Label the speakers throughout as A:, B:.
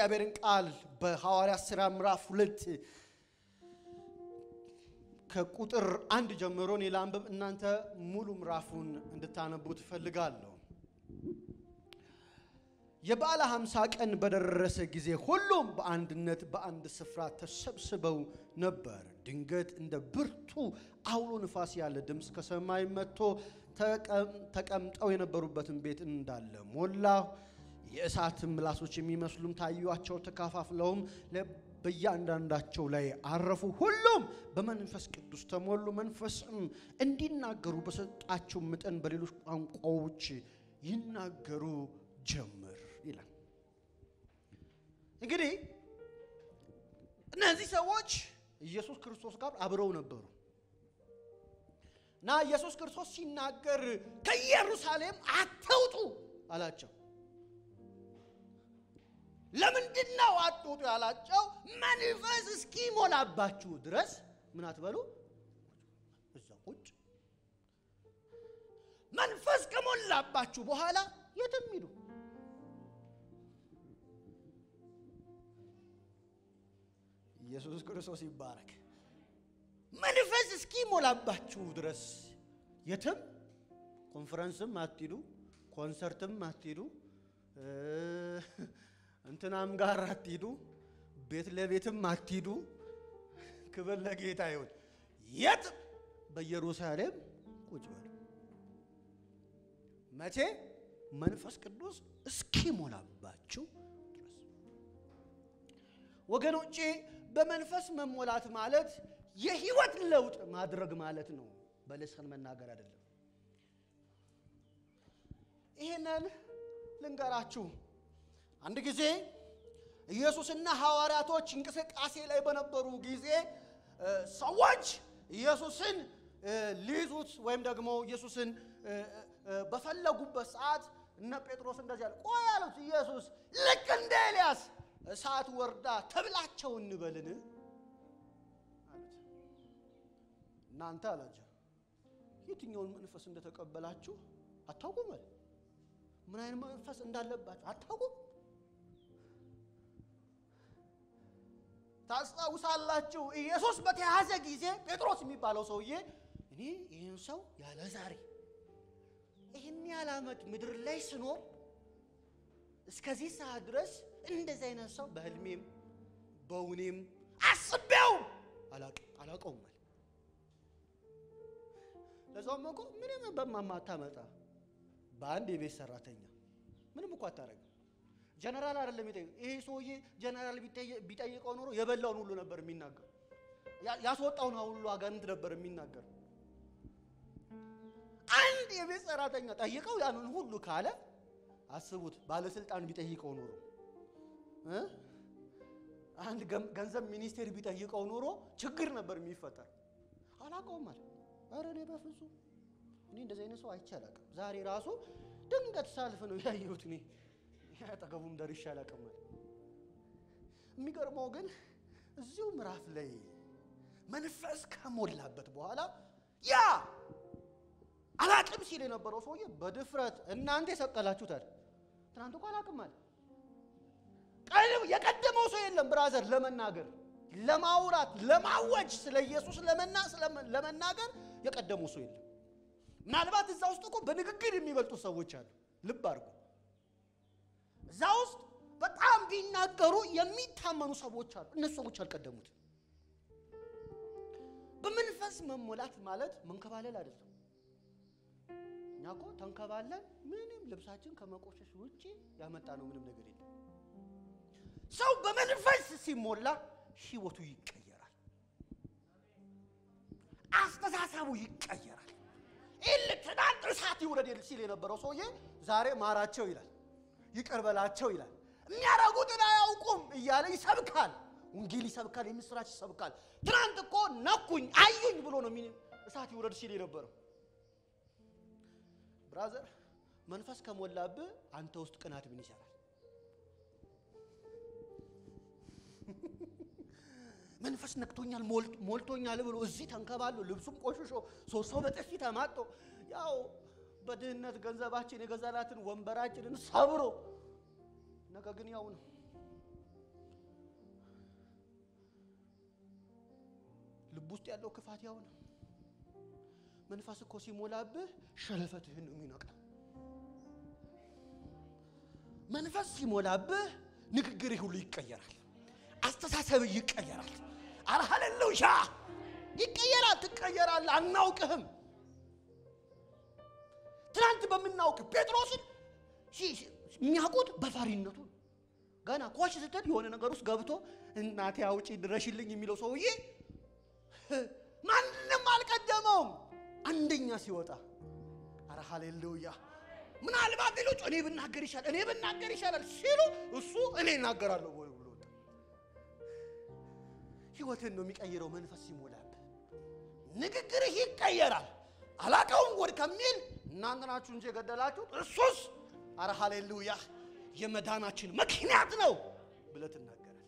A: የእግዚአብሔርን ቃል በሐዋርያት ሥራ ምዕራፍ ሁለት ከቁጥር አንድ ጀምሮ እኔ ላንብብ፣ እናንተ ሙሉ ምዕራፉን እንድታነቡ ትፈልጋለሁ። የበዓለ ሃምሳ ቀን በደረሰ ጊዜ ሁሉም በአንድነት በአንድ ስፍራ ተሰብስበው ነበር። ድንገት እንደ ብርቱ አውሎ ንፋስ ያለ ድምፅ ከሰማይ መጥቶ ተቀምጠው የነበሩበትን ቤት እንዳለ ሞላ። የእሳት ምላሶች የሚመስሉም ታዩአቸው። ተከፋፍለውም በእያንዳንዳቸው ላይ አረፉ። ሁሉም በመንፈስ ቅዱስ ተሞሉ። መንፈስም እንዲናገሩ በሰጣቸው መጠን በሌሎች ቋንቋዎች ይናገሩ ጀመር ይላል። እንግዲህ እነዚህ ሰዎች ኢየሱስ ክርስቶስ ጋር አብረው ነበሩ እና ኢየሱስ ክርስቶስ ሲናገር ከኢየሩሳሌም አትውጡ አላቸው። ለምንድን ነው አትውጡ ያላቸው? መንፈስ እስኪሞላባችሁ ድረስ ምን አትበሉ፣ እዛ ቁጭ። መንፈስ ከሞላባችሁ በኋላ የትም ሂዱ። ኢየሱስ ክርስቶስ ይባረክ። መንፈስ እስኪሞላባችሁ ድረስ የትም ኮንፈረንስም አትሂዱ፣ ኮንሰርትም አትሂዱ፣ እንትናም ጋር አትሂዱ፣ ቤት ለቤትም አትሂዱ። ክብር ለጌታ ይሁን። የት በኢየሩሳሌም ቁጭ በሉ። መቼ? መንፈስ ቅዱስ እስኪሞላባችሁ ድረስ። ወገኖቼ በመንፈስ መሞላት ማለት የህይወት ለውጥ ማድረግ ማለት ነው። በልሳን መናገር አይደለም። ይህንን ልንገራችሁ። አንድ ጊዜ ኢየሱስና ሐዋርያቶች እንቅስቃሴ ላይ በነበሩ ጊዜ ሰዎች ኢየሱስን ሊይዙት ወይም ደግሞ ኢየሱስን በፈለጉበት ሰዓት እነ ጴጥሮስ እንደዚህ አለ። ቆይ አሉት። ኢየሱስ ልክ እንደ ኤልያስ እሳት ወርዳ ተብላቸው እንበልን አሉት። እናንተ አላቸው የትኛውን መንፈስ እንደተቀበላችሁ አታውቁም አለ። ምን አይነት መንፈስ እንዳለባችሁ አታውቁም። ታስታውሳላችሁ፣ ኢየሱስ በተያዘ ጊዜ ጴጥሮስ የሚባለው ሰውዬ እኔ ይህን ሰው ያለ ዛሬ ይህን ያህል ዓመት ምድር ላይ ስኖር እስከዚህ ሰዓት ድረስ እንደዚህ አይነት ሰው በህልሜም በውኔም አስቤው አላውቀውም አለ። ለዛውም እኮ ምንም በማታመጣ በአንድ የቤት ሰራተኛ ምንም እኮ አታረግም። ጀነራል አይደለም የሚጠይቀው። ይሄ ሰውዬ ጀነራል ቢጠይቀው ኖሮ የበላውን ሁሉ ነበር የሚናገር፣ ያስወጣውን ሁሉ አጋንንት ነበር የሚናገር። አንድ የቤት ሰራተኛ ጠይቀው ያንን ሁሉ ካለ አስቡት፣ ባለስልጣን ቢጠይቀው ኖሮ አንድ ገንዘብ ሚኒስቴር ቢጠይቀው ኖሮ ችግር ነበር የሚፈጠር። አላውቀውም አለ። ኧረ እኔ በፍጹም እኔ እንደዚህ አይነት ሰው አይቼ አላውቅም። ዛሬ ራሱ ድንገት ሳልፍ ነው ያየሁት። እኔ አጠገቡም ደርሼ አላውቅም አለ። የሚገርመው ግን እዚሁ ምዕራፍ ላይ መንፈስ ከሞላበት በኋላ ያ አላውቅም ሲል የነበረው ሰውዬ በድፍረት እናንተ የሰቀላችሁት አለ። ትናንት እኮ አላውቅም አለ። ቀንም የቀደመው ሰው የለም ብራዘር፣ ለመናገር ለማውራት፣ ለማወጅ ስለ ኢየሱስ ለመናገር የቀደመው ሰው የለም። ምናልባት እዛ ውስጥ እኮ በንግግር የሚበልጡ ሰዎች አሉ። ልብ አድርጉ። እዛ ውስጥ በጣም ቢናገሩ የሚታመኑ ሰዎች አሉ። እነሱ ሰዎች አልቀደሙትም። በመንፈስ መሞላት ማለት መንከባለል አይደለም። እኛ እኮ ተንከባለን ምንም ልብሳችን ከመቆሸሽ ውጭ ያመጣ ነው ምንም ነገር የለም። ሰው በመንፈስ ሲሞላ ህይወቱ ይቀየራል፣ አስተሳሰቡ ይቀየራል። ይል ትናንት እሳት ይውረድ ሲል የነበረው ሰውዬ ዛሬ ማራቸው ይላል፣ ይቅር በላቸው ይላል። የሚያደርጉትን አያውቁም እያለ ይሰብካል፣ ወንጌል ይሰብካል፣ የምስራች ይሰብካል። ትናንት እኮ ነኩኝ አዩኝ ብሎ ነው እሳት ይውረድ ሲል የነበረው። ብራዘር መንፈስ ከሞላብህ አንተ ውስጥ ቅናት ምን ይሰራል? መንፈስ ነክቶኛል ሞልቶኛል ብሎ እዚህ ተንከባሎ ልብሱም ቆሽሾ ሶስት ሰው በጥፊ ተማጦ ያው በድህነት ገንዘባችን የገዛላትን ወንበራችንን ሰብሮ ነገ ግን ያው ነው ውስጥ ያለው ክፋት ያው ነው። መንፈስ እኮ ሲሞላብህ ሸለፈትህን ነው የሚነቃ። መንፈስ ሲሞላብህ ንግግርህ ሁሉ ይቀየራል። አስተሳሰብህ ይቀየራል። አረ ሃሌሉያ ይቀየራል። ትቀየራለህ። አናውቅህም። ትናንት በምናውቅ ጴጥሮስን የሚያውቁት በፈሪነቱ ነው። ገና ኮሽ ስትል የሆነ ነገር ውስጥ ገብቶ እናቴ አውጪ ድረሽልኝ የሚለው ሰውዬ ማንም አልቀደመውም። አንደኛ ሲወጣ አረ ሃሌሉያ ምናልባት ሌሎች እኔ ብናገር ይሻላል እኔ ብናገር ይሻላል ሲሉ እሱ እኔ እናገራለሁ ወይ ብሎ ወጣ። ህይወትን ነው የሚቀይረው መንፈስ ሲሞላብህ ንግግርህ ይቀየራል። አላቀውም ወድ ከሚል እናንተ ናችሁ እንጂ የገደላችሁት እሱስ አረ ሃሌሉያ የመዳናችን ምክንያት ነው ብለህ ትናገራለህ።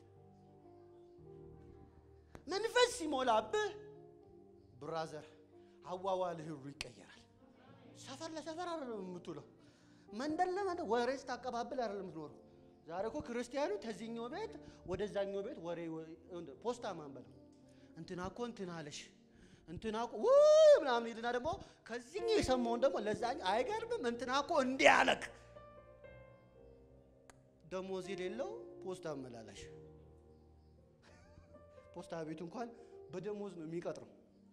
A: መንፈስ ሲሞላብህ ብራዘር አዋዋልህ ሁሉ ይቀየራል። ሰፈር ለሰፈር አይደለም የምትውለው፣ መንደር ለመንደር ወሬ ስታቀባብል አይደለም የምትኖረው። ዛሬ እኮ ክርስቲያኑ ከዚህኛው ቤት ወደዛኛው ቤት ወሬ ፖስታ ማንበል እንትና እኮ እንትና አለሽ እንትና እኮ ውይ ምናምን ይልና ደግሞ ከዚህኛው የሰማውን ደግሞ ለዛኛው አይገርምም እንትና እኮ እንዲህ አለክ ደሞዝ የሌለው ፖስታ አመላላሽ ፖስታ ቤቱ እንኳን በደሞዝ ነው የሚቀጥረው።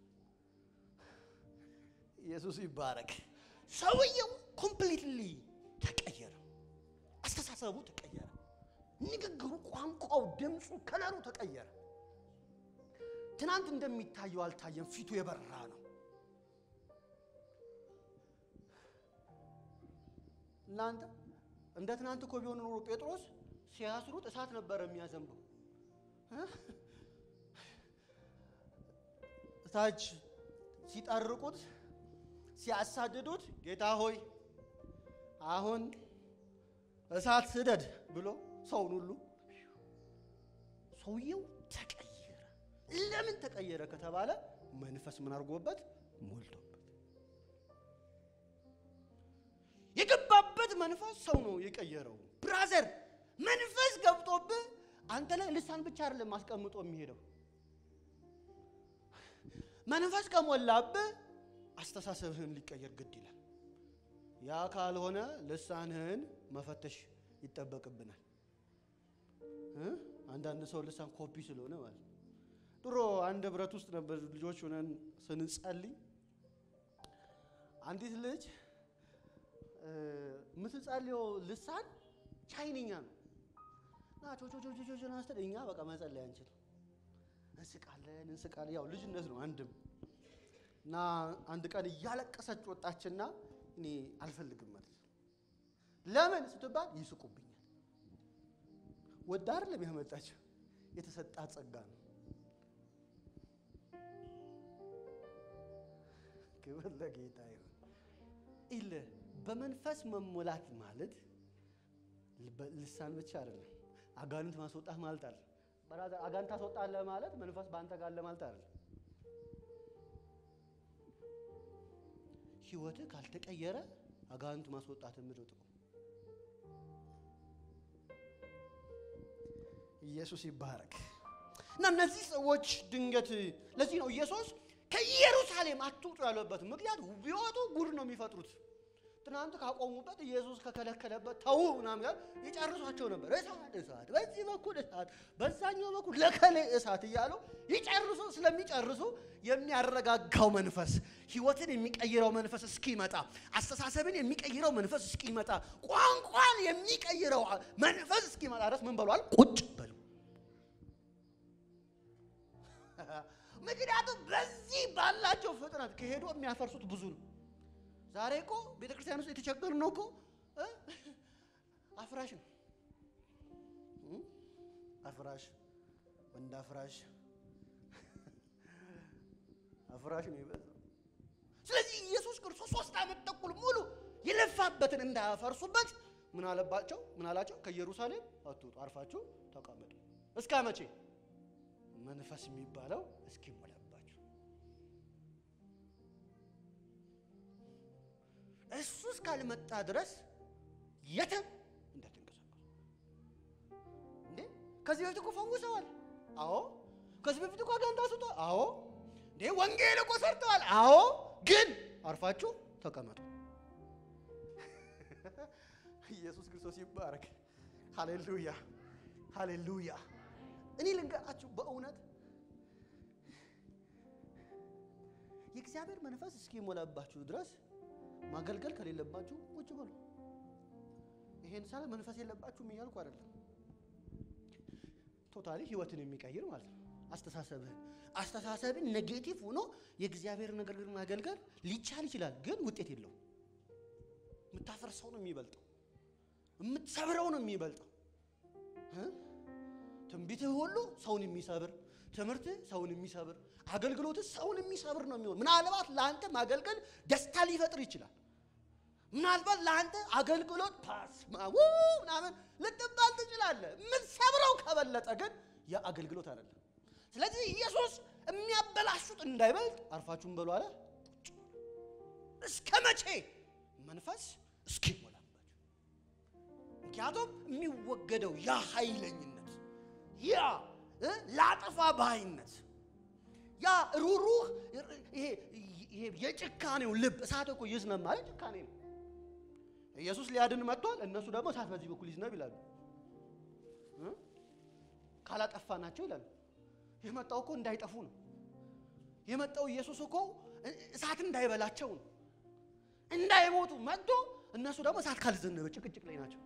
A: ኢየሱስ ይባረክ። ሰውየው ኮምፕሊትሊ ተቀየረ። አስተሳሰቡ ተቀየረ። ንግግሩ፣ ቋንቋው፣ ድምፁ፣ ከለሩ ተቀየረ። ትናንት እንደሚታየው አልታየም። ፊቱ የበራ ነው። እናንተ እንደ ትናንት እኮ ቢሆን ኖሮ ጴጥሮስ ሲያስሩት እሳት ነበረ የሚያዘንበው። እታች ሲጠርቁት ሲያሳድዱት ጌታ ሆይ አሁን እሳት ስደድ ብሎ ሰውን ሁሉ ሰውየው ተቀየረ። ለምን ተቀየረ ከተባለ መንፈስ ምን አድርጎበት ሞልቶበት የገባበት መንፈስ ሰው ነው የቀየረው። ብራዘር መንፈስ ገብቶብህ አንተ ላይ ልሳን ብቻ አይደለም አስቀምጦ የሚሄደው መንፈስ ከሞላብህ አስተሳሰብህን ሊቀየር ግድ ይላል። ያ ካልሆነ ልሳንህን መፈተሽ ይጠበቅብናል። አንዳንድ ሰው ልሳን ኮፒ ስለሆነ ማለት ነው። ድሮ አንድ ህብረት ውስጥ ነበር ልጆች ሆነን ስንጸልይ አንዲት ልጅ የምትጸልየው ልሳን ቻይንኛ ነው እና ቾቾቾቾቾ ናስተን እኛ በቃ መጸለይ አንችልም። እንስቃለን እንስቃለን። ያው ልጅነት ነው አንድም እና አንድ ቀን እያለቀሰች ወጣችና እኔ አልፈልግም ማለት ነው። ለምን ስትባል ይስቁብኛል። ወዳ አይደለም ያመጣችው የተሰጣት ጸጋ ነው። ክብር ለጌታ ይሁን። ኢለ በመንፈስ መሞላት ማለት ልሳን ብቻ አይደለም፣ አጋንንት ማስወጣት ማለት አለ። አጋንንት ታስወጣለህ ማለት መንፈስ በአንተ ጋር አለ ማለት አይደለም። ህይወትህ ካልተቀየረ አጋንንት ማስወጣት ምድር ጥቅም ኢየሱስ ይባረክ። እና እነዚህ ሰዎች ድንገት ለዚህ ነው ኢየሱስ ከኢየሩሳሌም አትውጡ ያለበት ምክንያት ቢወጡ ጉድ ነው የሚፈጥሩት። ትናንት ካቆሙበት ኢየሱስ ከከለከለበት ተው ምናምን ጋር ይጨርሷቸው ነበር። እሳት እሳት፣ በዚህ በኩል እሳት፣ በዛኛው በኩል ለከሌ እሳት እያሉ ይጨርሱ። ስለሚጨርሱ የሚያረጋጋው መንፈስ፣ ህይወትን የሚቀይረው መንፈስ እስኪመጣ፣ አስተሳሰብን የሚቀይረው መንፈስ እስኪመጣ፣ ቋንቋን የሚቀይረው መንፈስ እስኪመጣ ድረስ ምን በሏል? ቁጭ በሉ። ምክንያቱም በዚህ ባላቸው ፍጥነት ከሄዱ የሚያፈርሱት ብዙ ነው። ዛሬ እኮ ቤተ ክርስቲያን ውስጥ የተቸገሩ ነው እኮ አፍራሽ ነው። አፍራሽ ወንድ አፍራሽ አፍራሽ ነው የበዛው። ስለዚህ ኢየሱስ ክርስቶስ ሶስት ዓመት ተኩል ሙሉ የለፋበትን እንዳያፈርሱበት ምን አለባቸው? ምን አላቸው? ከኢየሩሳሌም አትውጡ፣ አርፋችሁ ተቀመጡ። እስከ መቼ? መንፈስ የሚባለው እስኪሞላባችሁ እሱ እስካልመጣ ድረስ የትም እንዳትንቀሳቀሱ። እንዴ ከዚህ በፊት እኮ ፈውሰዋል። አዎ። ከዚህ በፊት እኮ አጋንንት አስወጥተዋል። አዎ። እንዴ ወንጌል እኮ ሰርተዋል። አዎ፣ ግን አርፋችሁ ተቀመጡ። ኢየሱስ ክርስቶስ ይባረክ። ሃሌሉያ ሃሌሉያ። እኔ ልንገራችሁ በእውነት የእግዚአብሔር መንፈስ እስኪሞላባችሁ ድረስ ማገልገል ከሌለባችሁ ቁጭ በሉ። ይሄን ሳለ መንፈስ የለባችሁም እያልኩ አይደለም። ቶታሊ ህይወትን የሚቀይር ማለት ነው። አስተሳሰብህን አስተሳሰብን ኔጌቲቭ ሆኖ የእግዚአብሔር ነገር ግን ማገልገል ሊቻል ይችላል፣ ግን ውጤት የለውም። የምታፈርሰው ነው የሚበልጠው፣ የምትሰብረው ነው የሚበልጠው። እ? ትንቢትህ ሁሉ ሰውን የሚሰብር ትምህርትህ ሰውን የሚሰብር አገልግሎትህ ሰውን የሚሰብር ነው የሚሆን። ምናልባት ለአንተ ማገልገል ደስታ ሊፈጥር ይችላል። ምናልባት ለአንተ አገልግሎት ፓስማ ምናምን ልትባል ትችላለህ። የምትሰብረው ከበለጠ ግን ያ አገልግሎት አይደለም። ስለዚህ ኢየሱስ የሚያበላሹት እንዳይበልጥ አርፋችሁን በሉ አለ። እስከ መቼ መንፈስ እስኪሞላባችሁ። ምክንያቱም የሚወገደው ያ ኃይለኝነት ያ እ ላጠፋ ባይነት ያ ሩሩህ ይሄ ይሄ የጭካኔው ልብ እሳት እኮ ይዝነብ ማለት ጭካኔ ነው። ኢየሱስ ሊያድን መጥቷል። እነሱ ደግሞ እሳት በዚህ በኩል ይዝነብ ይላሉ። እ? ካላጠፋናቸው ይላሉ። የመጣው እኮ እንዳይጠፉ ነው። የመጣው ኢየሱስ እኮ እሳት እንዳይበላቸው ነው፣ እንዳይሞቱ መጥቶ እነሱ ደግሞ እሳት ካልዘነበ ጭቅጭቅ ላይ ናቸው።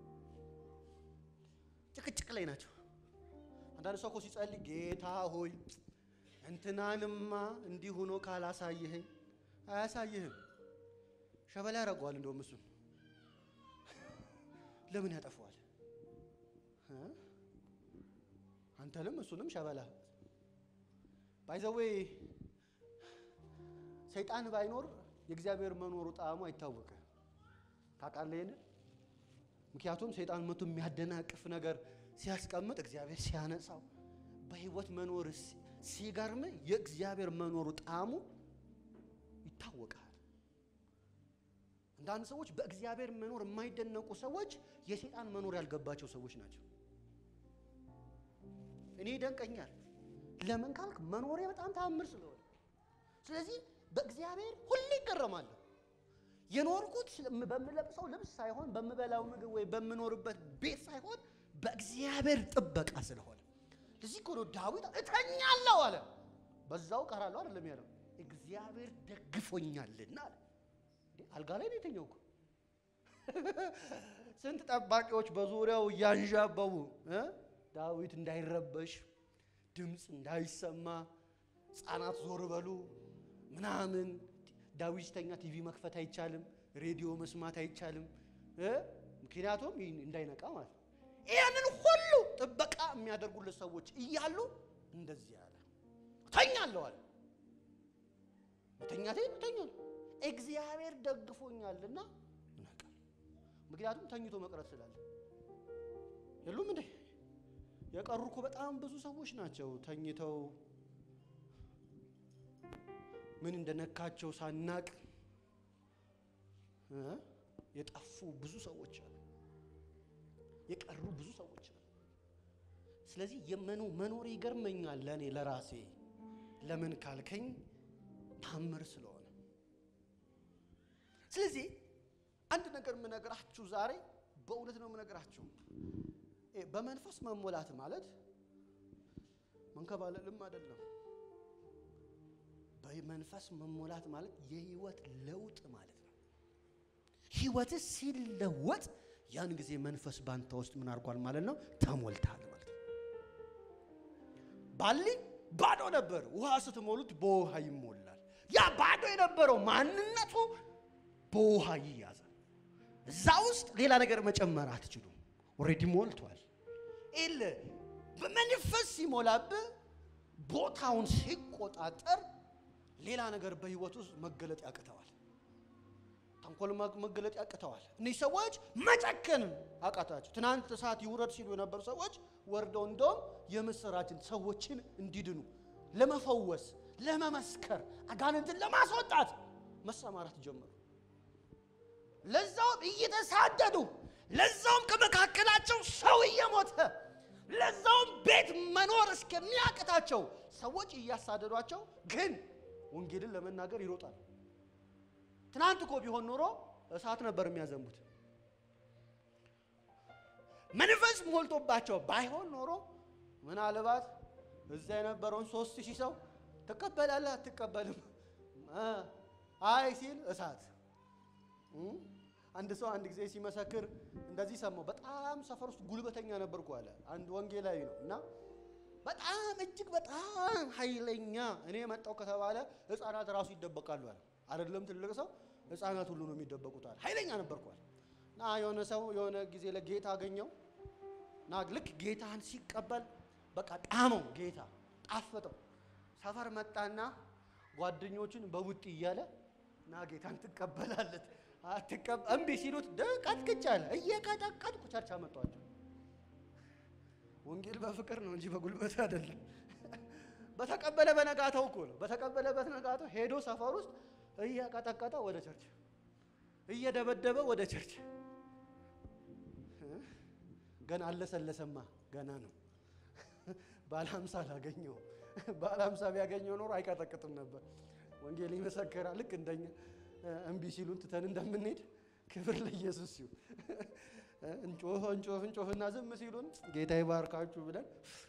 A: ጭቅጭቅ ላይ ናቸው። አንዳንድ ሰው እኮ ሲጸልይ ጌታ ሆይ እንትናንማ እንዲህ ሆኖ ካላሳየኸኝ፣ አያሳይህም። ሸበላ ያደርገዋል። እንደውም እሱን ለምን ያጠፈዋል? እ? አንተንም እሱንም ሸበላ ባይዘዌ ሰይጣን ባይኖር የእግዚአብሔር መኖሩ ጣዕሙ አይታወቅም። ታውቃለህ ይሄንን? ምክንያቱም ሰይጣን መቶ የሚያደናቅፍ ነገር ሲያስቀምጥ እግዚአብሔር ሲያነሳው በህይወት መኖር ሲገርም የእግዚአብሔር መኖሩ ጣዕሙ ይታወቃል። አንዳንድ ሰዎች በእግዚአብሔር መኖር የማይደነቁ ሰዎች የሰይጣን መኖር ያልገባቸው ሰዎች ናቸው። እኔ ይደንቀኛል። ለምን ካልክ መኖሬ በጣም ተአምር ስለሆነ፣ ስለዚህ በእግዚአብሔር ሁሌ ይገረማለሁ። የኖርኩት በምለብሰው ልብስ ሳይሆን በምበላው ምግብ ወይ በምኖርበት ቤት ሳይሆን በእግዚአብሔር ጥበቃ ስለሆነ ለዚህ እኮ ነው ዳዊት እተኛለሁ አለ፣ በዛው ቀራለሁ አይደለም ያለው፣ እግዚአብሔር ደግፎኛልና አለ። አልጋ ላይ ነው የተኛው እኮ። ስንት ጠባቂዎች በዙሪያው እያንዣበቡ እ ዳዊት እንዳይረበሽ ድምፅ እንዳይሰማ ሕፃናት ዞር በሉ ምናምን። ዳዊት ሲተኛ ቲቪ መክፈት አይቻልም፣ ሬዲዮ መስማት አይቻልም እ ምክንያቱም እንዳይነቃ ማለት ነው። ይህንን ሁሉ ጥበቃ የሚያደርጉለት ሰዎች እያሉ እንደዚህ አለ፣ እተኛለሁ አለ። መተኛቴ እተኛለሁ እግዚአብሔር ደግፎኛልና እነቃለሁ። ምክንያቱም ተኝቶ መቅረት ስላለ የሉም እንዴ የቀሩ እኮ በጣም ብዙ ሰዎች ናቸው ተኝተው ምን እንደነካቸው ሳናቅ እ የጠፉ ብዙ ሰዎች አሉ። የቀሩ ብዙ ሰዎች አሉ። ስለዚህ የመኖ መኖር ይገርመኛል ለእኔ ለራሴ ለምን ካልከኝ ታምር ስለሆነ ስለዚህ አንድ ነገር የምነግራችሁ ዛሬ በእውነት ነው የምነግራችሁ። በመንፈስ መሞላት ማለት መንከባለልም አይደለም። በመንፈስ መሞላት ማለት የህይወት ለውጥ ማለት ነው። ህይወት ሲለወጥ ያን ጊዜ መንፈስ ባንተ ውስጥ ምን አድርጓል ማለት ነው? ተሞልታል ማለት ነው። ባሊ ባዶ ነበር። ውሃ ስትሞሉት በውሃ ይሞላል። ያ ባዶ የነበረው ማንነቱ በውሃ ይያዛል። እዛ ውስጥ ሌላ ነገር መጨመር አትችሉም። ኦልሬዲ ሞልቷል። ኤል በመንፈስ ሲሞላብህ ቦታውን ሲቆጣጠር ሌላ ነገር በህይወት ውስጥ መገለጥ ያቅተዋል። ተንኮል መገለጥ ያቅተዋል። እነዚህ ሰዎች መጨከን አቃታቸው። ትናንት እሳት ይውረድ ሲሉ የነበሩ ሰዎች ወርደው እንደውም የምስራችን ሰዎችን እንዲድኑ ለመፈወስ፣ ለመመስከር፣ አጋንንትን ለማስወጣት መሰማራት ጀመሩ። ለዛውም እየተሳደዱ ለዛውም ከመካከላቸው ሰው እየሞተ ለዛውም ቤት መኖር እስከሚያቅታቸው ሰዎች እያሳደዷቸው ግን ወንጌልን ለመናገር ይሮጣል። ትናንት እኮ ቢሆን ኖሮ እሳት ነበር የሚያዘንቡት። መንፈስ ሞልቶባቸው ባይሆን ኖሮ ምናልባት እዛ የነበረውን ሶስት ሺህ ሰው ትቀበላለህ አትቀበልም? እ አይ ሲል እሳት እም? አንድ ሰው አንድ ጊዜ ሲመሰክር እንደዚህ ሰማው። በጣም ሰፈር ውስጥ ጉልበተኛ ነበርኩ አለ። አንድ ወንጌላዊ ነው እና በጣም እጅግ በጣም ኃይለኛ እኔ መጣው ከተባለ ህፃናት ራሱ ይደበቃሉ አለ። አይደለም ትልቅ ሰው ህፃናት ሁሉ ነው የሚደበቁት አለ። ኃይለኛ ነበርኩ አለ እና የሆነ ሰው የሆነ ጊዜ ለጌታ አገኘው እና ልክ ጌታን ሲቀበል በቃ ጣመው፣ ጌታ ጣፈጠው። ሰፈር መጣና ጓደኞቹን በቡጢ እያለ እና ጌታን ትቀበላለት አትቀበ እምቢ ሲሉት ቀጥቅጭ አለ። እየቀጠቀጥኩ ቸርች አመጧቸው። ወንጌል በፍቅር ነው እንጂ በጉልበት አይደለም። በተቀበለ በነጋታው እኮ ነው። በተቀበለበት ነጋታው ሄዶ ሰፈር ውስጥ እየቀጠቀጠ ወደ ቸርች፣ እየደበደበ ወደ ቸርች። ገና አለሰለሰማ ገና ነው። ባለ ሀምሳ አላገኘው። ባለ ሀምሳ ቢያገኘው ኖሮ አይቀጠቅጥም ነበር። ወንጌል ይመሰክራል። ልክ እንደኛ እምቢ ሲሉን ትተን እንደምንሄድ ክብር ለኢየሱስ ይሁን። እንጮህ እንጮህ እንጮህና ዝም ሲሉን ጌታ ይባርካችሁ ብለን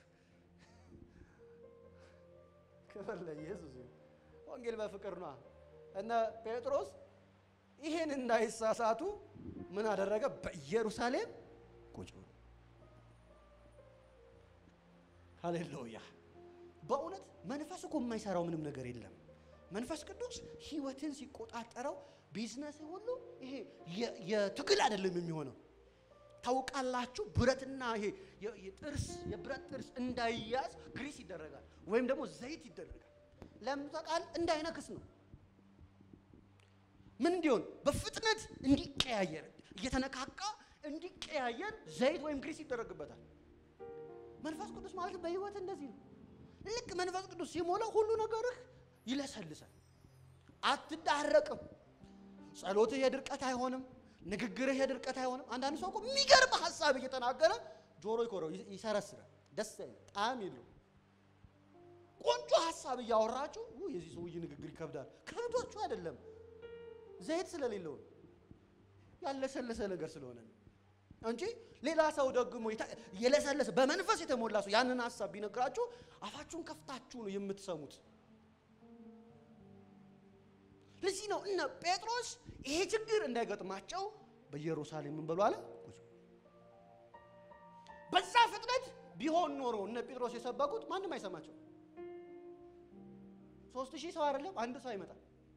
A: ክብር ለኢየሱስ ይሁን። ወንጌል በፍቅር ነዋ። እነ ጴጥሮስ ይሄን እንዳይሳሳቱ ምን አደረገ? በኢየሩሳሌም ቁጭ ብሎ ሃሌሉያ። በእውነት መንፈስ እኮ የማይሰራው ምንም ነገር የለም። መንፈስ ቅዱስ ህይወትን ሲቆጣጠረው ቢዝነስ ሁሉ ይሄ የትግል አይደለም የሚሆነው። ታውቃላችሁ፣ ብረትና ይሄ የጥርስ የብረት ጥርስ እንዳይያዝ ግሪስ ይደረጋል ወይም ደግሞ ዘይት ይደረጋል። ለምን ታውቃል? እንዳይነክስ ነው። ምን እንዲሆን በፍጥነት እንዲቀያየር እየተነካካ እንዲቀያየር ዘይት ወይም ግሪስ ይደረግበታል። መንፈስ ቅዱስ ማለት በህይወት እንደዚህ ነው። ልክ መንፈስ ቅዱስ ሲሞላ ሁሉ ነገርህ ይለሰልሳል። አትዳረቅም። ጸሎትህ የድርቀት አይሆንም። ንግግርህ የድርቀት አይሆንም። አንዳንድ ሰው እኮ የሚገርም ሀሳብ እየተናገረ ጆሮ ይኮረው ይሰረስራል። ደስ አይልም፣ ጣዕም የለውም። ቆንጆ ሀሳብ እያወራችሁ የዚህ ሰውዬ ንግግር ይከብዳል። ከብዶቹ አይደለም፣ ዘይት ስለሌለው ነው፣ ያለሰለሰ ነገር ስለሆነ ነው እንጂ ሌላ ሰው ደግሞ የለሰለሰ በመንፈስ የተሞላ ሰው ያንን ሀሳብ ቢነግራችሁ አፋችሁን ከፍታችሁ ነው የምትሰሙት። ለዚህ ነው እነ ጴጥሮስ ይሄ ችግር እንዳይገጥማቸው በኢየሩሳሌም ምን በሉ አለ። በዛ ፍጥነት ቢሆን ኖሮ እነ ጴጥሮስ የሰበኩት ማንም አይሰማቸው። ሶስት ሺህ ሰው አይደለም አንድ ሰው አይመጣም።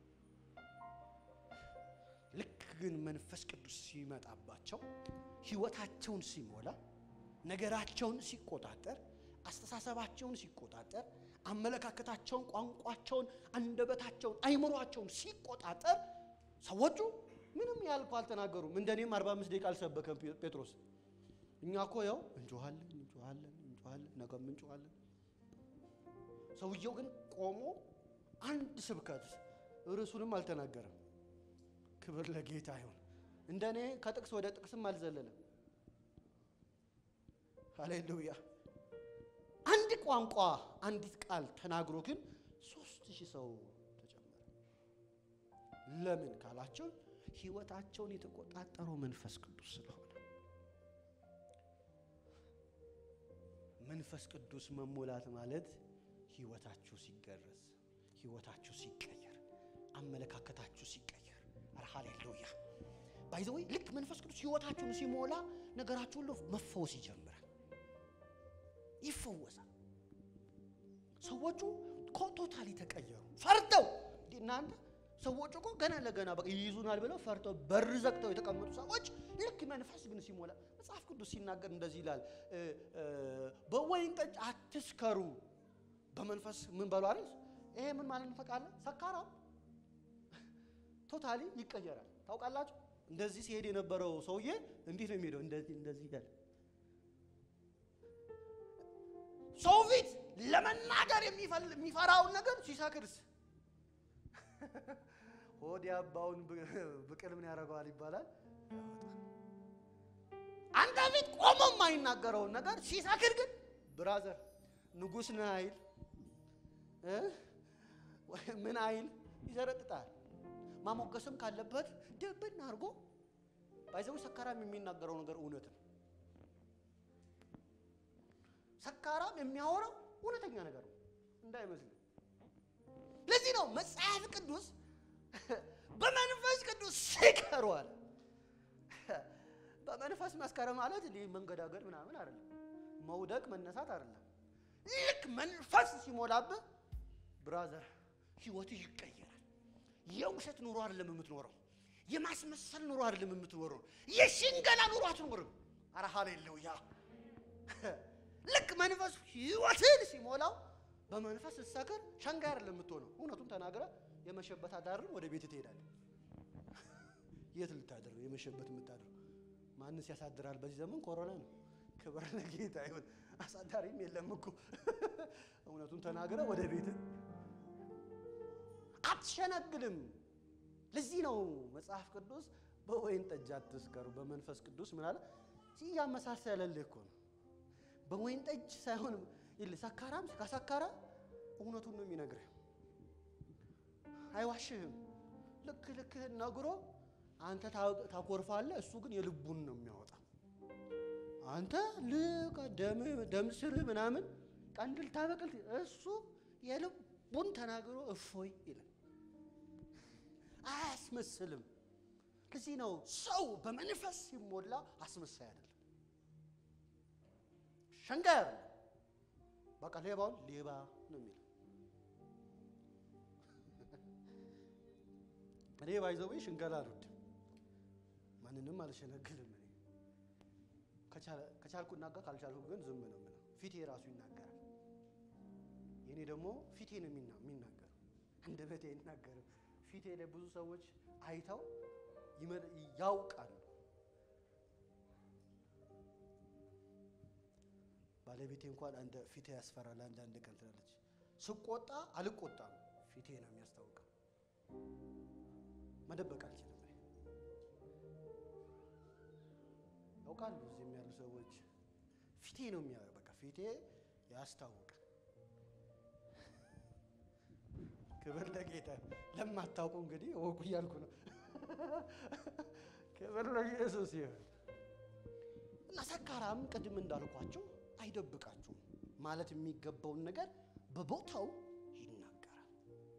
A: ልክ ግን መንፈስ ቅዱስ ሲመጣባቸው ህይወታቸውን ሲሞላ ነገራቸውን ሲቆጣጠር አስተሳሰባቸውን ሲቆጣጠር አመለካከታቸውን፣ ቋንቋቸውን፣ አንደበታቸውን፣ አይምሯቸውን ሲቆጣጠር ሰዎቹ ምንም ያልኩ አልተናገሩም። እንደኔም 45 ደቂቃ አልሰበከም ጴጥሮስ። እኛ እኮ ያው እንጮሃለን እንጮሃለን እንጮሃለን ነገም እንጮሃለን። ሰውየው ግን ቆሞ አንድ ስብከት ርዕሱንም አልተናገረም። ክብር ለጌታ ይሁን። እንደኔ ከጥቅስ ወደ ጥቅስም አልዘለለም። ሃሌሉያ። አንድ ቋንቋ አንዲት ቃል ተናግሮ ግን ሶስት ሺህ ሰው ተጨመረ። ለምን ካላቸው ህይወታቸውን የተቆጣጠረው መንፈስ ቅዱስ ስለሆነ። መንፈስ ቅዱስ መሞላት ማለት ህይወታችሁ ሲገረዝ፣ ህይወታችሁ ሲቀየር፣ አመለካከታችሁ ሲቀየር። ኧረ ሃሌሉያ ባይዘወይ ልክ መንፈስ ቅዱስ ህይወታችሁን ሲሞላ ነገራችሁ ሁሉ መፈወስ ይጀምራል፣ ይፈወሳል። ሰዎቹ ቶታሊ ተቀየሩ። ፈርተው እናንተ ሰዎቹ እኮ ገና ለገና በቃ ይይዙናል ብለው ፈርተው በር ዘግተው የተቀመጡ ሰዎች ልክ መንፈስ ግን ሲሞላ መጽሐፍ ቅዱስ ሲናገር እንደዚህ ይላል፣ በወይን ጠጅ አትስከሩ፣ በመንፈስ ምን በሉ አይደል? ይሄ ምን ማለት ነው ታውቃለህ? ሰካራም ቶታሊ ይቀየራል። ታውቃላችሁ? እንደዚህ ሲሄድ የነበረው ሰውዬ እንዴት ነው የሚሄደው? እንደዚህ እንደዚህ ያለ ሰው ፊት ለመናገር የሚፈራውን ነገር ሲሰክርስ ሆድ ያባውን ብቅል ምን ያደርገዋል ይባላል። አንተ ፊት ቆሞ የማይናገረውን ነገር ሲሰክር ግን ብራዘር ንጉሥ ነህ አይል እ? ወይ ምን አይል ይዘረጥጣል። ማሞገስም ካለበት ድብን አድርጎ ባይዘው ሰካራም የሚናገረው ነገር እውነት ነው። ሰካራም የሚያወራው እውነተኛ ነገር ነው እንዳይመስል። ለዚህ ነው መጽሐፍ ቅዱስ በመንፈስ ቅዱስ ስከሩ አለ። በመንፈስ መስከረ ማለት እንዲህ መንገዳገድ ምናምን አይደለም፣ መውደቅ መነሳት አይደለም። ልክ መንፈስ ሲሞላብህ ብራዘር ህይወትህ ይቀየራል። የውሸት ኑሮ አይደለም የምትኖረው፣ የማስመሰል ኑሮ አይደለም የምትኖረው፣ የሽንገላ ኑሮ አትኖርም። አረ ሃሌሉያ! ልክ መንፈስ ህይወትን ሲሞላው በመንፈስ ስትሰክር ሸንጋይ አይደለም የምትሆነው። እውነቱን ተናግረ የመሸበት አዳርን ወደ ቤት ትሄዳለህ። የት ልታድር ነው የመሸበት የምታድር? ማንስ ያሳድራል? በዚህ ዘመን ኮሮና ነው። ክብር ለጌታ ይሁን። አሳዳሪም የለም እኮ እውነቱን ተናግረ ወደ ቤት አትሸነግልም። ለዚህ ነው መጽሐፍ ቅዱስ በወይን ጠጅ አትስከሩ፣ በመንፈስ ቅዱስ ምን አለ እያመሳሰለልህ እኮ ነው። በወይን ጠጅ ሳይሆን ይልህ ሰካራም ካሰካራ እውነቱን ነው የሚነግርህ። አይዋሽህም። ልክ ልክህን ነግሮ አንተ ታኮርፋለህ፣ እሱ ግን የልቡን ነው የሚያወጣ። አንተ ልቅ ደም ስርህ ምናምን ቀንድል ታበቅል፣ እሱ የልቡን ተናግሮ እፎይ ይላል። አያስመስልም። ለዚህ ነው ሰው በመንፈስ ሲሞላ አስመሳይ አይደለም፣ ሸንጋይ አይደለም። በቃ ሌባውን ሌባ ነው የሚለው። እኔ ባይዘው ሽንገላ አልወድም፣ ማንንም አልሸነግልም። እኔ ከቻልኩ እናገር፣ ካልቻልኩ ግን ዝም ነው የምለው። ፊቴ ራሱ ይናገራል። የኔ ደግሞ ፊቴ ነው የሚናገረው፣ አንደበቴ አይናገርም። ፊቴ ላይ ብዙ ሰዎች አይተው ያውቃሉ። ባለቤቴ እንኳን አንድ ፊቴ ያስፈራል። አንዳንድ ቀን ትላለች፣ ስቆጣ አልቆጣም፣ ፊቴ ነው የሚያስታውቀው። መደበቅ አልችልም። ያውቃሉ፣ እዚህም ያሉ ሰዎች ፊቴ ነው የሚያ በቃ ፊቴ ያስታውቃል። ክብር ለጌታ። ለማታውቁ እንግዲህ እወቁ እያልኩ ነው። ክብር ለኢየሱስ ይሁን። እና ሰካራም ቅድም እንዳልኳቸው አይደብቃችሁም ማለት የሚገባውን ነገር በቦታው ይናገራል።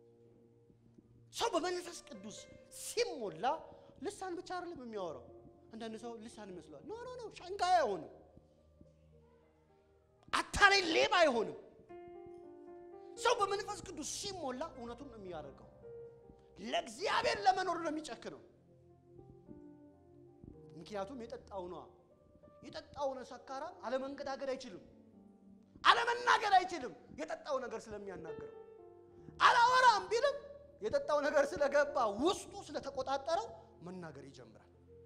A: ሰው በመንፈስ ቅዱስ ሲሞላ ልሳን ብቻ አይደለም የሚያወራው። አንዳንድ ሰው ልሳን ይመስለዋል። ኖ ኖ ኖ፣ ሸንጋይ አይሆንም፣ አታላይ ሌባ አይሆንም። ሰው በመንፈስ ቅዱስ ሲሞላ እውነቱን ነው የሚያደርገው። ለእግዚአብሔር ለመኖር ነው የሚጨክነው። ምክንያቱም የጠጣው ነዋ። የጠጣውን ሰካራ አለመንገዳገድ አይችልም፣ አለመናገር አይችልም። የጠጣው ነገር ስለሚያናግረው አላወራም ቢልም የጠጣው ነገር ስለገባ ውስጡ ስለተቆጣጠረው መናገር ይጀምራል።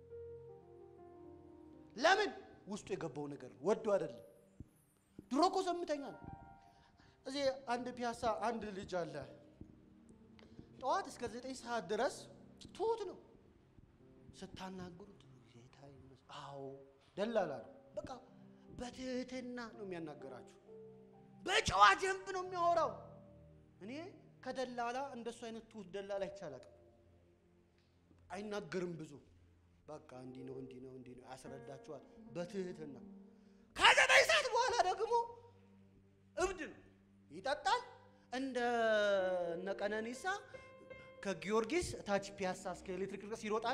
A: ለምን? ውስጡ የገባው ነገር ወዶ አይደለም። ድሮ እኮ ዘምተኛ ነው። እዚህ አንድ ፒያሳ አንድ ልጅ አለ። ጠዋት እስከ ዘጠኝ ሰዓት ድረስ ትሁት ነው። ስታናግሩት ጌታ ይመስገን። አዎ ደላላ ነው። በቃ በትህትና ነው የሚያናገራችሁ። በጨዋ ደንብ ነው የሚያወራው። እኔ ከደላላ እንደሱ አይነት ትሁት ደላላ አይቻላቅም። አይናገርም ብዙ በቃ እንዲህ ነው እንዲህ ነው እንዲህ ነው ያስረዳችኋል በትህትና። ከዘጠኝ ሰዓት በኋላ ደግሞ እብድ ነው ይጠጣል። እንደ እነ ቀነኒሳ ከጊዮርጊስ ታች ፒያሳ እስከ ኤሌክትሪክ ድረስ ይሮጣል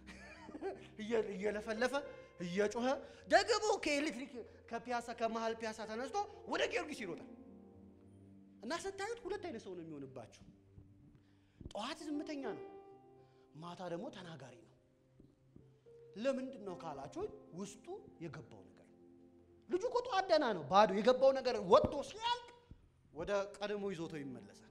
A: እየለፈለፈ እየጮኸ ደግሞ ከኤሌክትሪክ ከፒያሳ ከመሀል ፒያሳ ተነስቶ ወደ ጊዮርጊስ ይሮጣል። እና ስታዩት ሁለት አይነት ሰው ነው የሚሆንባችሁ። ጠዋት ዝምተኛ ነው፣ ማታ ደግሞ ተናጋሪ ነው። ለምንድን ነው ካላችሁ ውስጡ የገባው ነገር ነው። ልጁ እኮ ጠዋት ደህና ነው፣ ባዶ የገባው ነገር ወጥቶ ሲያልቅ ወደ ቀድሞ ይዞቶ ይመለሳል።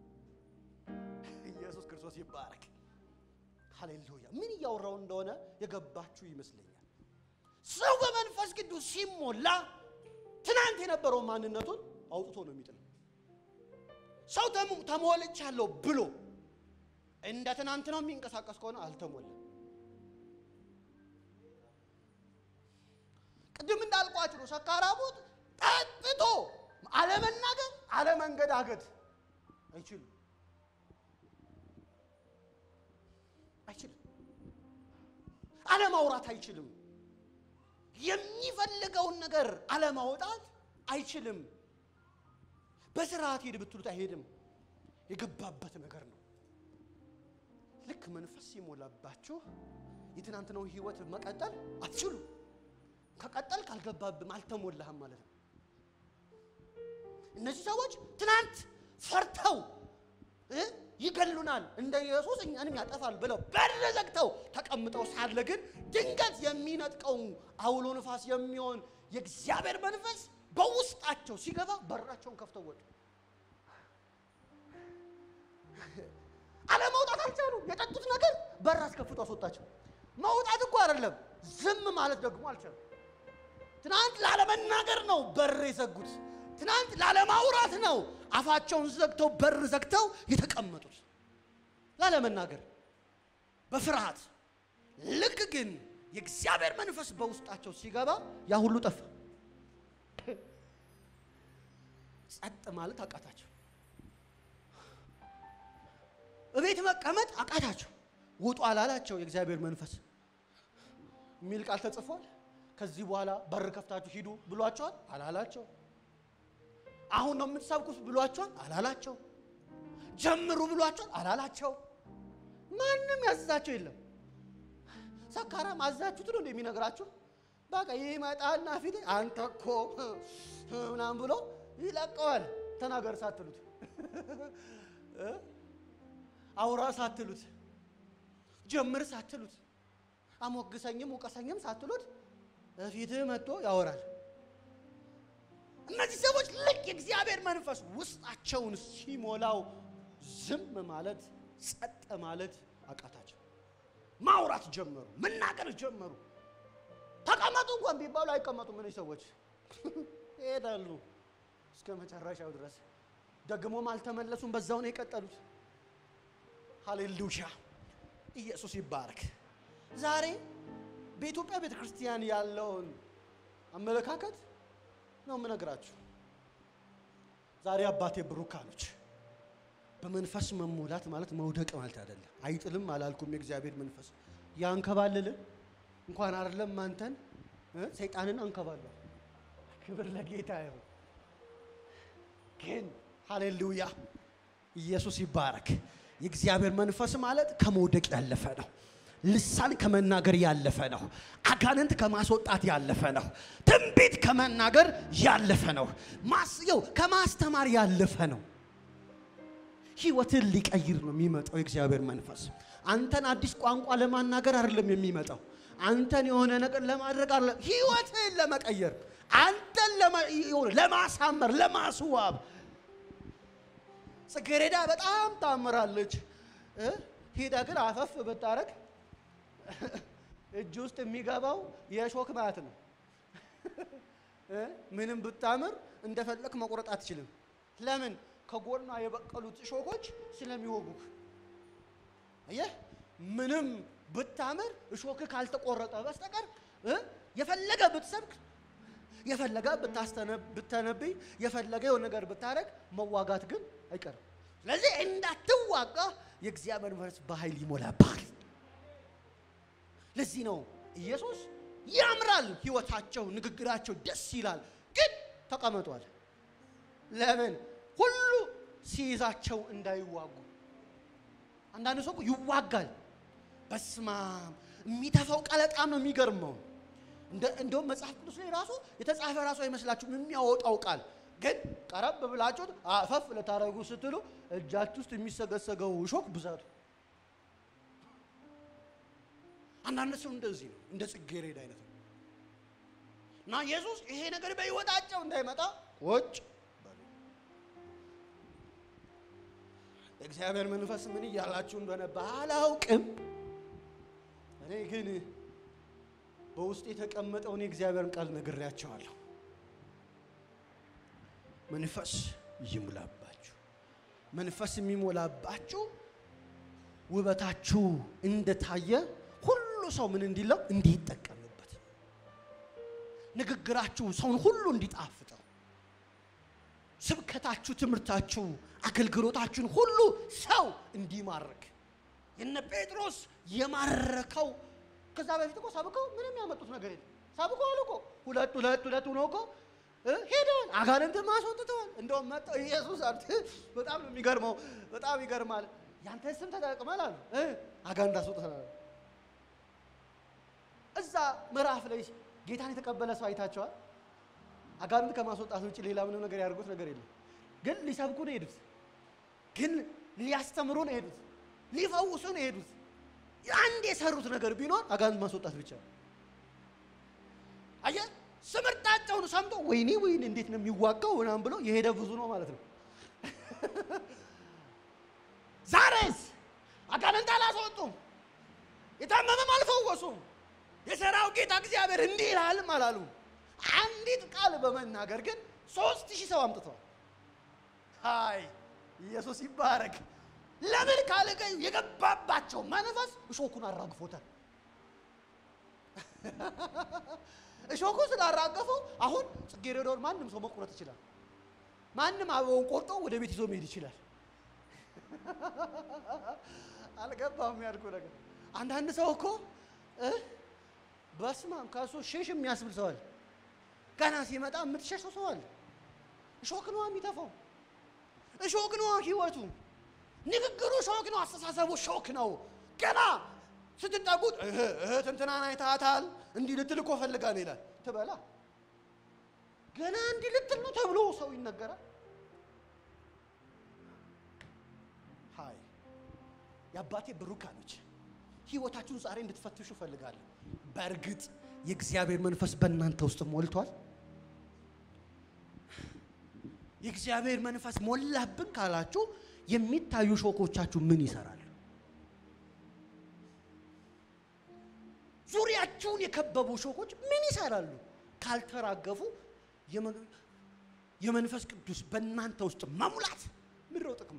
A: ኢየሱስ ክርስቶስ ይባረክ። ሃሌሉያ። ምን እያወራው እንደሆነ የገባችሁ ይመስለኛል። ሰው በመንፈስ ቅዱስ ሲሞላ ትናንት የነበረው ማንነቱን አውጥቶ ነው የሚጥለው። ሰው ተሞልቻለሁ ብሎ እንደ ትናንት ነው የሚንቀሳቀስ ከሆነ አልተሞላም። ቅድም እንዳልኳችሁ ነው። ሰካራሙት ጠጥቶ አለመናገር፣ አለመንገዳገድ አይችልም አይችልም። አለማውራት አይችልም። የሚፈልገውን ነገር አለማውጣት አይችልም። በስርዓት ሄድ ብትሉት አይሄድም። የገባበት ነገር ነው። ልክ መንፈስ ሲሞላባችሁ የትናንትናው ህይወት መቀጠል አትችሉም። ከቀጠል ካልገባብም አልተሞላህም ማለት ነው። እነዚህ ሰዎች ትናንት ፈርተው እ ይገሉናል እንደ ኢየሱስ እኛንም ያጠፋል ብለው በር ዘግተው ተቀምጠው ሳለ ግን ድንገት የሚነጥቀው አውሎ ንፋስ የሚሆን የእግዚአብሔር መንፈስ በውስጣቸው ሲገባ በራቸውን ከፍተው ወጡ። አለመውጣት አልቻሉም። የጠጡት ነገር በር አስከፍቶ አስወጣቸው። መውጣት እኮ አይደለም፣ ዝም ማለት ደግሞ አልቻሉም። ትናንት ላለመናገር ነው በር የዘጉት። ትናንት ላለማውራት ነው አፋቸውን ዘግተው በር ዘግተው የተቀመጡት፣ ላለመናገር በፍርሃት። ልክ ግን የእግዚአብሔር መንፈስ በውስጣቸው ሲገባ ያ ሁሉ ጠፋ። ጸጥ ማለት አቃታቸው። እቤት መቀመጥ አቃታቸው። ውጡ አላላቸው የእግዚአብሔር መንፈስ የሚል ቃል ተጽፏል። ከዚህ በኋላ በር ከፍታችሁ ሂዱ ብሏቸዋል አላላቸው። አሁን ነው የምትሰብኩት ብሏቸዋል አላላቸው። ጀምሩ ብሏቸዋል አላላቸው። ማንም ያዘዛቸው የለም። ሰካራም አዛችሁት ነው እንደሚነግራችሁ በቃ ይመጣና ፊት አንተ እኮ ምናምን ብሎ ይለቀዋል። ተናገር ሳትሉት አውራ ሳትሉት ጀምር ሳትሉት አሞግሰኝም ውቀሰኝም ሳትሉት በፊትህ መጥቶ ያወራል። እነዚህ ሰዎች ልክ የእግዚአብሔር መንፈስ ውስጣቸውን ሲሞላው ዝም ማለት ጸጥ ማለት አቃታቸው። ማውራት ጀመሩ፣ መናገር ጀመሩ። ተቀመጡ እንኳን ቢባሉ አይቀመጡም። እነዚህ ሰዎች ይሄዳሉ እስከ መጨረሻው ድረስ። ደግሞም አልተመለሱም፣ በዛው ነው የቀጠሉት። ሃሌሉያ! ኢየሱስ ይባረክ። ዛሬ በኢትዮጵያ ቤተ ክርስቲያን ያለውን አመለካከት ነው የምነግራችሁ። ዛሬ አባቴ ብሩካኖች በመንፈስ መሞላት ማለት መውደቅ ማለት አይደለም። አይጥልም አላልኩም። የእግዚአብሔር መንፈስ ያንከባልልን እንኳን አይደለም አንተን እ ሰይጣንን አንከባለሁ። ክብር ለጌታ ይሁን። ግን ሃሌሉያ ኢየሱስ ይባረክ። የእግዚአብሔር መንፈስ ማለት ከመውደቅ ያለፈ ነው። ልሳን ከመናገር ያለፈ ነው። አጋንንት ከማስወጣት ያለፈ ነው። ትንቢት ከመናገር ያለፈ ነው። ማስየው ከማስተማር ያለፈ ነው። ህይወትን ሊቀይር ነው የሚመጣው የእግዚአብሔር መንፈስ። አንተን አዲስ ቋንቋ ለማናገር አይደለም የሚመጣው። አንተን የሆነ ነገር ለማድረግ አይደለም፣ ህይወትን ለመቀየር አንተን ለማሳመር፣ ለማስዋብ። ጽጌረዳ በጣም ታምራለች። ሄዳ ግን አፈፍ ብታረግ እጅ ውስጥ የሚገባው የሾክ ማለት ነው። ምንም ብታምር እንደፈለክ መቁረጥ አትችልም። ለምን? ከጎኗ የበቀሉት እሾኮች ስለሚወጉህ። አየህ፣ ምንም ብታምር እሾክ ካልተቆረጠ በስተቀር የፈለገ ብትሰብክ፣ የፈለገ ብተነብይ፣ የፈለገ የሆነ ነገር ብታደርግ መዋጋት ግን አይቀርም። ስለዚህ እንዳትዋጋ የእግዚአብሔር መንፈስ በኃይል ይሞላብሃል። ለዚህ ነው ኢየሱስ ያምራል፣ ህይወታቸው፣ ንግግራቸው ደስ ይላል፣ ግን ተቀመጧል። ለምን? ሁሉ ሲይዛቸው እንዳይዋጉ። አንዳንድ ሰው እኮ ይዋጋል። በስማም የሚተፋው ቃል በጣም ነው የሚገርመው። እንደውም መጽሐፍ ቅዱስ ላይ ራሱ የተጻፈ ራሱ አይመስላችሁም የሚያወጣው ቃል ግን ቀረብ ብላችሁት አፈፍ ለታረጉ ስትሉ እጃችሁ ውስጥ የሚሰገሰገው እሾክ ብዛቱ አንዳንድ ሰው እንደዚህ ነው፣ እንደ ጽጌረዳ አይነት ነው። እና ኢየሱስ ይሄ ነገር በሕይወታቸው እንዳይመጣ ቁጭ በሉ። እግዚአብሔር መንፈስ ምን እያላችሁ እንደሆነ ባላውቅም፣ እኔ ግን በውስጥ የተቀመጠውን የእግዚአብሔርን ቃል ነግሬያቸዋለሁ። መንፈስ ይሙላባችሁ። መንፈስ የሚሞላባችሁ ውበታችሁ እንደታየ ሁሉ ሰው ምን እንዲለው እንዲጠቀምበት፣ ንግግራችሁ ሰውን ሁሉ እንዲጣፍጠው፣ ስብከታችሁ፣ ትምህርታችሁ፣ አገልግሎታችሁን ሁሉ ሰው እንዲማርክ የነ ጴጥሮስ የማረከው ከዛ በፊት እኮ ሰብከው ምንም ያመጡት ነገር የለም። ሰብከው አሉ እኮ ሁለት ሁለት ሁለት ሆኖ እኮ እ ሄደዋል። አጋንንትን ማስወጥተዋል። እንደውም መጣው ኢየሱስ አሉት። በጣም ነው የሚገርመው። በጣም ይገርማል። ያንተ ስም ተጠቅመል አሉ እ አጋንንት አስወጥተናል። እዛ ምዕራፍ ላይ ጌታን የተቀበለ ሰው አይታቸዋል። አጋንንት ከማስወጣት ውጭ ሌላ ምንም ነገር ያደርጉት ነገር የለም። ግን ሊሰብኩ ነው የሄዱት። ግን ሊያስተምሩ ነው የሄዱት። ሊፈውሱ ነው የሄዱት። አንድ የሰሩት ነገር ቢኖር አጋንንት ማስወጣት ብቻ ነው። አየህ፣ ስምርታቸውን ሰምቶ ወይኔ ወይኔ እንዴት ነው የሚዋጋው ምናምን ብሎ የሄደ ብዙ ነው ማለት ነው። ዛሬስ አጋንንት አላስወጡም፣ የታመመም አልፈወሱም። የሰራው ጌታ እግዚአብሔር እንዲህ ይላልም አላሉም። አንዲት ቃል በመናገር ግን ሶስት ሺህ ሰው አምጥተዋል። ሃይ ኢየሱስ ይባረክ። ለምን ካለቀኝ የገባባቸው መንፈስ እሾኩን አራግፎታል። እሾኩ ስላራገፈው አሁን ጽጌረዳውን ማንም ሰው መቁረጥ ይችላል። ማንም አበባውን ቆርጦ ወደ ቤት ይዞ መሄድ ይችላል። አልገባም ያልኩ ነገር። አንዳንድ ሰው እኮ እ በስማም ከሱ ሽሽ የሚያስብል ሰዋል። ገና ሲመጣ የምትሸሸው ሰዋል። እሾክ ነዋ የሚተፋው፣ እሾክ ነዋ ህይወቱ። ንግግሩ ሾክ ነው። አስተሳሰቡ ሾክ ነው። ገና ስትጠጉት እህት እንትናን አይታታል እንዲህ ልትል እኮ ፈልጋ ነው ይላል። ትበላ ገና እንዲህ ልትል ነው ተብሎ ሰው ይነገራል። ሀይ የአባቴ ብሩካኖች ህይወታችሁን ዛሬ እንድትፈትሹ እፈልጋለሁ። በእርግጥ የእግዚአብሔር መንፈስ በእናንተ ውስጥ ሞልቷል። የእግዚአብሔር መንፈስ ሞላብን ካላችሁ የሚታዩ ሾኮቻችሁ ምን ይሰራሉ? ዙሪያችሁን የከበቡ ሾኮች ምን ይሰራሉ? ካልተራገፉ የመንፈስ ቅዱስ በእናንተ ውስጥ መሙላት ምድረው ጥቅሙ።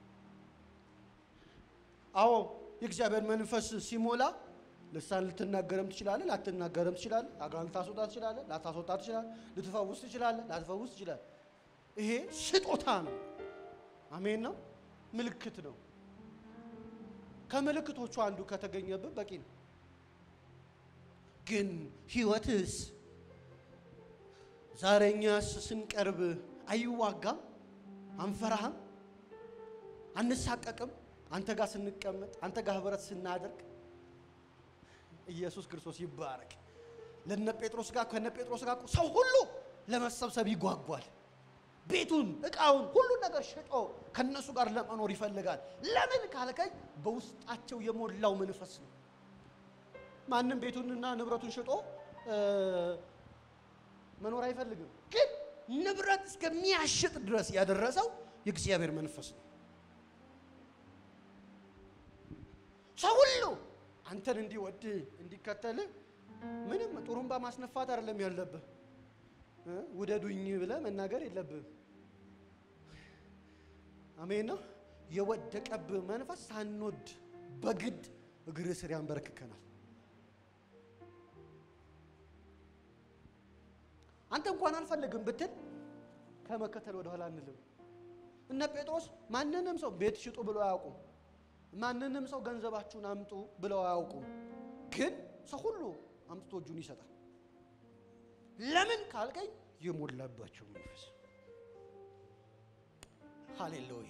A: አዎ የእግዚአብሔር መንፈስ ሲሞላ ልሳን ልትናገረም ትችላለህ፣ ላትናገረም ትችላለህ። አጋንንት ልታስወጣ ትችላለህ፣ ላታስወጣ ትችላለህ። ልትፈውስ ትችላለህ፣ ላትፈውስ ትችላለህ። ይሄ ስጦታ ነው። አሜን ነው። ምልክት ነው። ከምልክቶቹ አንዱ ከተገኘብህ በቂ ነው። ግን ህይወትስ ዛሬ እኛስ ስንቀርብ አይዋጋም? አንፈራህም? አንሳቀቅም? አንተ ጋር ስንቀመጥ፣ አንተ ጋር ህብረት ስናደርግ ኢየሱስ ክርስቶስ ይባረክ። ለነ ጴጥሮስ ጋር ከነ ጴጥሮስ ጋር ሰው ሁሉ ለመሰብሰብ ይጓጓል። ቤቱን እቃውን ሁሉን ነገር ሽጦ ከነሱ ጋር ለመኖር ይፈልጋል። ለምን ካልከኝ በውስጣቸው የሞላው መንፈስ ነው። ማንም ቤቱንና ንብረቱን ሽጦ መኖር አይፈልግም። ግን ንብረት እስከሚያሽጥ ድረስ ያደረሰው የእግዚአብሔር መንፈስ ነው። ሰው ሁሉ አንተን እንዲወድ እንዲከተል ምንም ጥሩምባ ማስነፋት አይደለም ያለብህ። ውደዱኝ ብለህ መናገር የለብህም። አሜን ነው። የወደቀብህ መንፈስ ሳንወድ በግድ እግር ስር ያንበረክከናል። አንተ እንኳን አልፈልግም ብትል ከመከተል ወደኋላ አንልም። እነ ጴጥሮስ ማንንም ሰው ቤት ሽጡ ብለው አያውቁም። ማንንም ሰው ገንዘባችሁን አምጡ ብለው አያውቁም። ግን ሰው ሁሉ አምጥቶ እጁን ይሰጣል። ለምን ካልከኝ የሞላባቸው መንፈስ። ሃሌሉያ።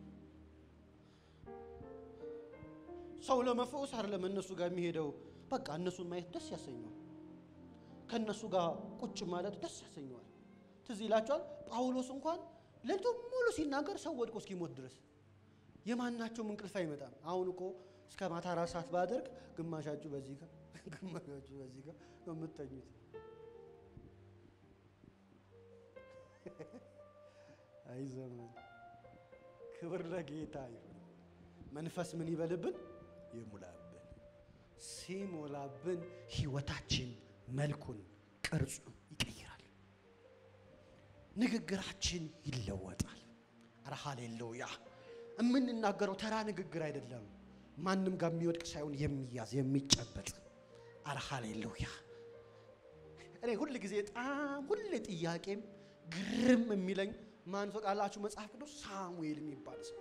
A: ሰው ለመፈወስ አይደለም እነሱ ጋር የሚሄደው። በቃ እነሱን ማየት ደስ ያሰኘዋል። ከእነሱ ጋር ቁጭ ማለት ደስ ያሰኘዋል። ትዝ ይላቸዋል። ጳውሎስ እንኳን ሌሊቱ ሙሉ ሲናገር ሰው ወድቆ እስኪሞት ድረስ የማናቸውም እንቅልፍ አይመጣም። አሁን እኮ እስከ ማታ አራት ሰዓት ባደርግ ግማሻችሁ በዚህ ጋር ግማሻችሁ በዚህ ጋር ነው የምትተኙት። አይ ዘመን ክብር ለጌታ ይሁን። መንፈስ ምን ይበልብን? ይሙላብን። ሲሞላብን ህይወታችን መልኩን ቅርጹን ይቀይራል። ንግግራችን ይለወጣል። ኧረ ሃሌሉያ! የምንናገረው ተራ ንግግር አይደለም። ማንም ጋር የሚወድቅ ሳይሆን የሚያዝ የሚጨበጥ። ኧረ ሃሌሉያ! እኔ ሁል ጊዜ በጣም ሁሌ ጥያቄም ግርም የሚለኝ ማን ፈቃላችሁ? መጽሐፍ ቅዱስ ሳሙኤል የሚባል ሰው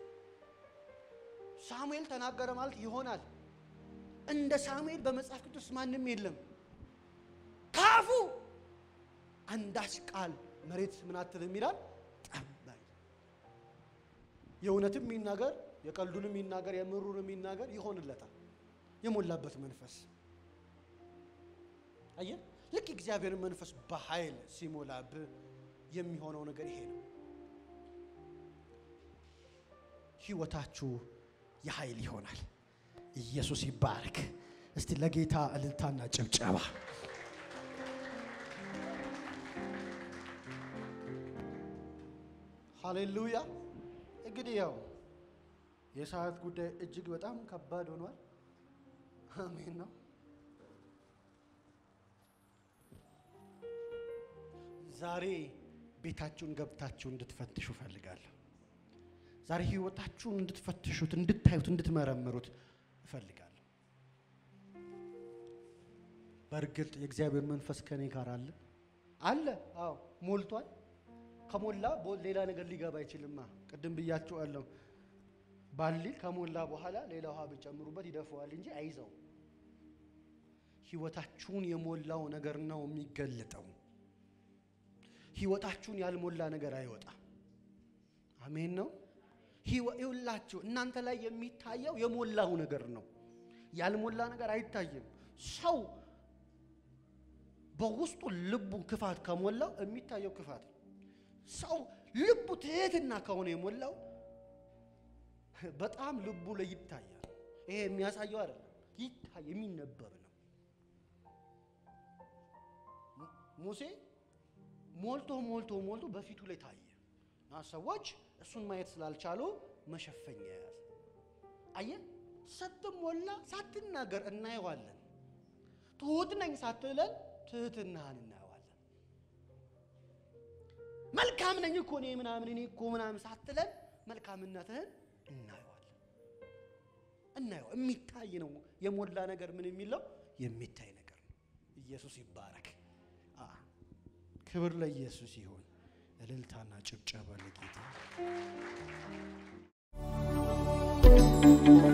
A: ሳሙኤል ተናገረ ማለት ይሆናል። እንደ ሳሙኤል በመጽሐፍ ቅዱስ ማንም የለም። ካፉ አንዳች ቃል መሬት ምን አትልም ይላል። ጠባይ የእውነትም የሚናገር የቀልዱንም የሚናገር የምሩንም የሚናገር ይሆንለታል። የሞላበት መንፈስ አየህ። ልክ እግዚአብሔርን መንፈስ በኃይል ሲሞላብህ የሚሆነው ነገር ይሄ ነው። ህይወታችሁ የኃይል ይሆናል። ኢየሱስ ይባረክ። እስቲ ለጌታ እልልታና ጭብጨባ። ሃሌሉያ። እንግዲህ ያው የሰዓት ጉዳይ እጅግ በጣም ከባድ ሆኗል። አሜን ነው። ዛሬ ቤታችሁን ገብታችሁ እንድትፈትሹ እፈልጋለሁ። ዛሬ ህይወታችሁን እንድትፈትሹት፣ እንድታዩት፣ እንድትመረምሩት እፈልጋለሁ። በእርግጥ የእግዚአብሔር መንፈስ ከኔ ጋር አለ አለ። አዎ ሞልቷል። ከሞላ ሌላ ነገር ሊገባ አይችልማ። ቅድም ብያችኋለሁ። ባሊ ከሞላ በኋላ ሌላ ውሃ ብጨምሩበት ይደፈዋል እንጂ አይዘውም። ህይወታችሁን የሞላው ነገር ነው የሚገለጠው። ህይወታችሁን ያልሞላ ነገር አይወጣም። አሜን ነው። ይኸውላችሁ እናንተ ላይ የሚታየው የሞላው ነገር ነው። ያልሞላ ነገር አይታይም። ሰው በውስጡ ልቡ ክፋት ከሞላው የሚታየው ክፋት ነው። ሰው ልቡ ትህትና ከሆነ የሞላው በጣም ልቡ ላይ ይታያል። ይሄ የሚያሳየው አይደለም፣ ይታይ የሚነበብ ነው። ሙሴ ሞልቶ ሞልቶ ሞልቶ በፊቱ ላይ ታየ እና ሰዎች እሱን ማየት ስላልቻሉ መሸፈኛ ያዘ። አየህ፣ ስትሞላ ሳትናገር እናየዋለን። ትሁት ነኝ ሳትለን ትህትናህን እናየዋለን። መልካም ነኝ እኮ እኔ ምናምን እኔ እኮ ምናምን ሳትለን መልካምነትህን እናየዋለን። እናየው የሚታይ ነው። የሞላ ነገር ምን የሚለው የሚታይ ነገር ነው። ኢየሱስ ይባረክ። ክብር ለኢየሱስ ይሁን። እልልታና ጭብጨባ ለጌታ